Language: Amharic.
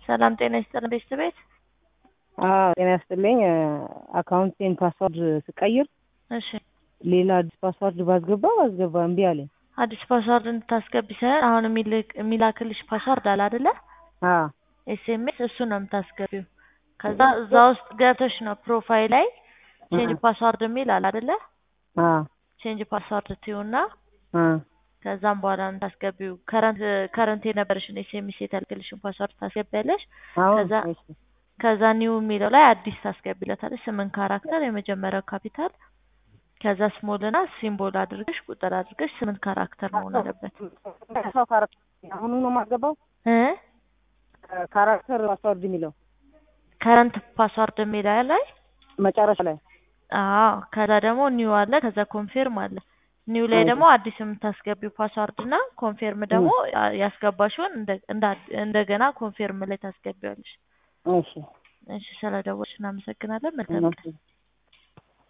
ሰላም ጤና ይስጥልን ቤተሰብ ቤት አዎ ጤና ይስጥልኝ። አካውንቴን ፓስዋርድ ስቀይር እሺ ሌላ አዲስ ፓስዋርድ ባስገባ ባስገባ እምቢ አለኝ። አዲስ ፓስዋርድ እንድታስገቢ ሳይሆን አሁን የሚልክ- የሚላክልሽ ፓስዋርድ አለ አይደለ? አዎ ኤስኤምኤስ እሱ ነው የምታስገቢው። ከዛ እዛ ውስጥ ገብተሽ ነው ፕሮፋይል ላይ ቼንጅ ፓስዋርድ የሚል አለ አይደለ? አዎ ቼንጅ ፓስዋርድ ትዩና አዎ ከዛም በኋላ ነው የምታስገቢው። ከረንት ከረንት የነበረሽን ኤስኤምኤስ የተልክልሽን ፓስዋርድ ታስገቢያለሽ። አሁን ከዛ እሺ ከዛ ኒው የሚለው ላይ አዲስ ታስገቢለታለሽ። ስምን ካራክተር የመጀመሪያው ካፒታል ከዛ ስሞል እና ሲምቦል አድርገሽ ቁጥር አድርገሽ ስምንት ካራክተር መሆን አለበት ሰው ካራክተር አሁኑ ነው የማስገባው እ ካራክተር ፓስዋርድ የሚለው ከረንት ፓስዋርድ የሚለው ላይ መጨረሻ ላይ አዎ ከዛ ደግሞ ኒው አለ ከዛ ኮንፊርም አለ ኒው ላይ ደግሞ አዲስ የምታስገቢው ፓስዋርድ እና ኮንፊርም ደግሞ ያስገባሽውን እንደ- እንደ- እንደገና ኮንፊርም ላይ ታስገቢዋለሽ እሺ እሺ ስለደወልሽ እናመሰግናለን መልካም ቀን